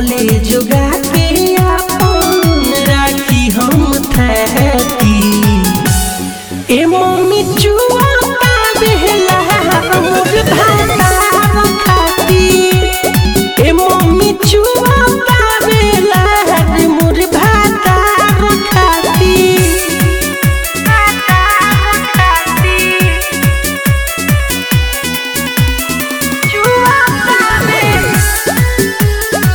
कबले जोगा के अपन राखी हम थैती ए मम्मी चुआ का बेहला मोर भाता खाती ए मम्मी चुआ का बेला मोर भाता खाती चुआ का बेला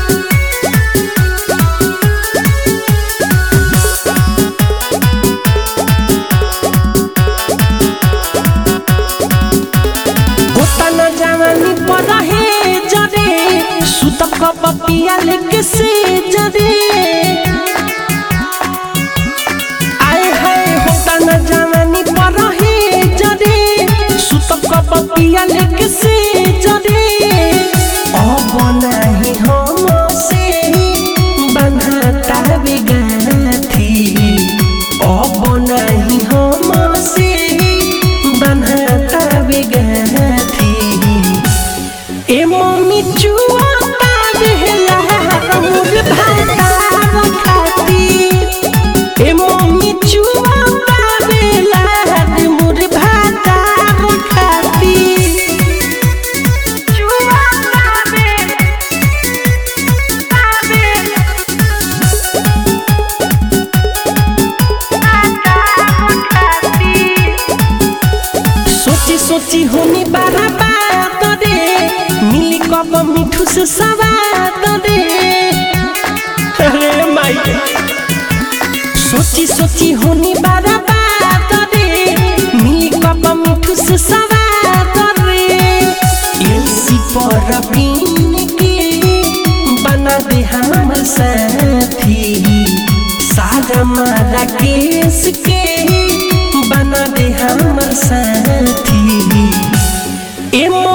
होता न जवानी पर रहे जरे सुत कपपिया लेके से जरे आए हाय होता न जवानी पर रहे जरे सुत कपपिया लेके से जरे अब नाही हम से बंधता बिगाथी अब नाही हम से बंधता बिगाथी ए मम्मी चुआ का बेहला मोर भाता खाती ए मम्मी चुआ का बेला मोर भाता खाती चुआ का बेला सोची सोची होनी बारा बात रे मिली कब मिठू से सवाद रे अरे माई सोची सोची होनी बारा बात रे मिली कब मिठू से सवाद रे एलसी पर पीन के बना दे हम साथी सारा मारा केस के बना दे हमर साथी ए